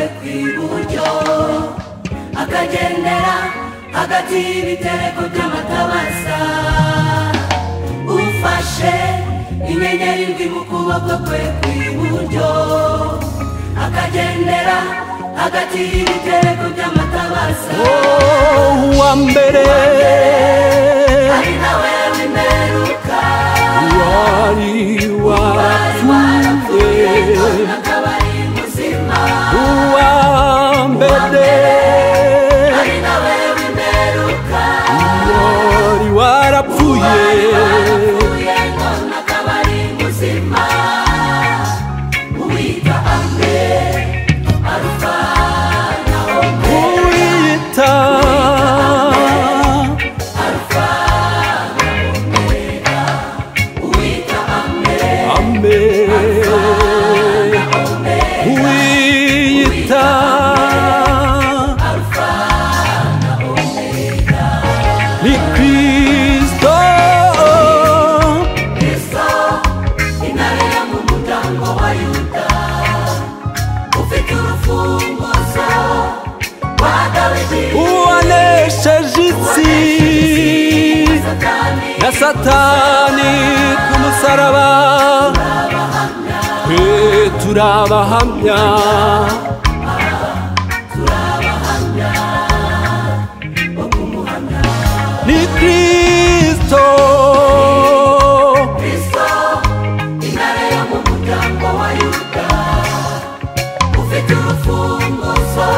rw'iburyo akagendera hagati y'ibitereko by'amatabasa ufashe inyenyeri ndwi mu kuboko kwe kw'iburyo akagendera hagati y'ibitereko by'amatabasa uwa mbere ari nawe w'imperuka wari wapfuye none akaba ari muzima uwa mbere ari nawe w'imperuka wari warapfuye wapfuye none akaba ari muzima uwita amwe arufa na omega kuwita uwita amwe ambe kuwita ni kristo kristo intare yo mu muryango wa yuda ufite urufunguzo rwa dawidi uwanesheje isi satani na satani ku musaraba twe turabahamya ni kristo kristo intare yo mu muryango wa yuda ufite urufunguzo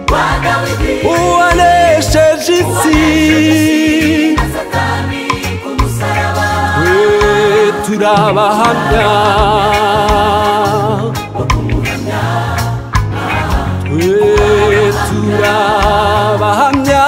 rwa dawidi uwanesheje isi na satani ku musaraba twe turabahamya twe turabahamya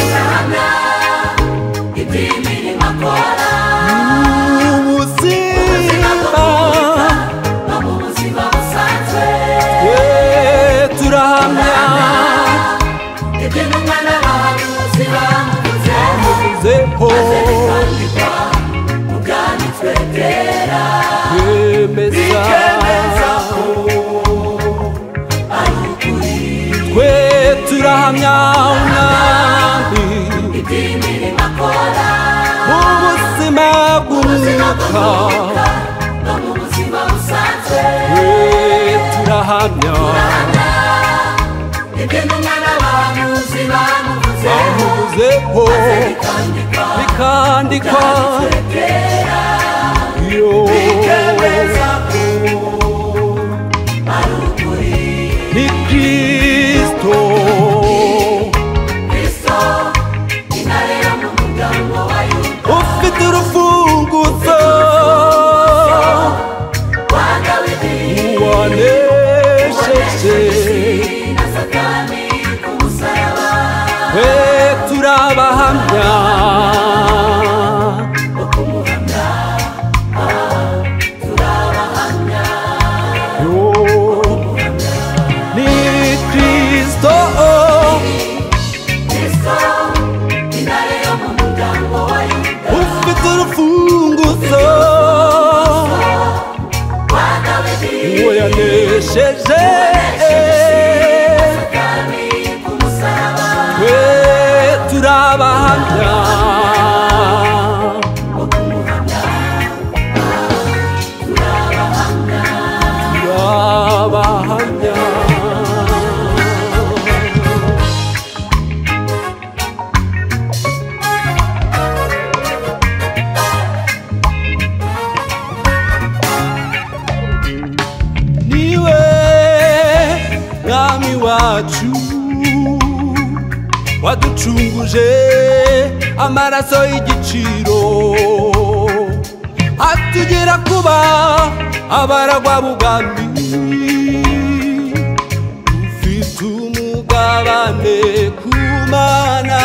urahamya iby'imirimo akora ubuzima no mu buzima busanzwe twe turahamya ibyo n'umwana bahanuzi bamuvuzeho zeho zandikwa mu bwanditswe kera twemeza bikemeza ko ari ukuri twe turahamya umwami iby'imirimo akora ubuzima bw'umwuka no mu buzima busanzwe twe turahamya ibyo n'umwana bahanuzi bamuvuzeho bamuvuzeho bikandikwa bikandikwa byanditswe kera yo bikemeza ko ari ukuri ni kristo kristo intare yo mu muryango wa yuda ufite urufunguzo rwa dawidi wanesheje Isi na satani ku musaraba twe turabahamya Yo, ni kristo kristo intare yo mu muryango wa yuda ufite urufunguzo rwa dawidi uwo yanesheje satani ku musaraba twe turabahamya wo kumuhamya turabahamya turabahamya niwe mwami wacu waducunguje amaraso y'igiciro atugera kuba abaragwa bugami ufite umugabane ku mana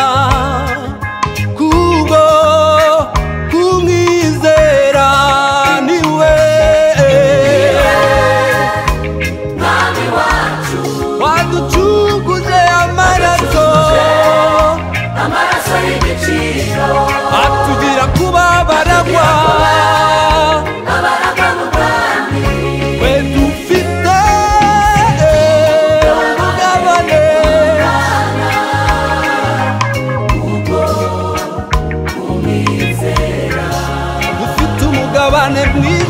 ari igiciro atugira kuba abaragwa abaraga mu bwami twe dufite mugabane kuko umwizera dufite umugabane mwiza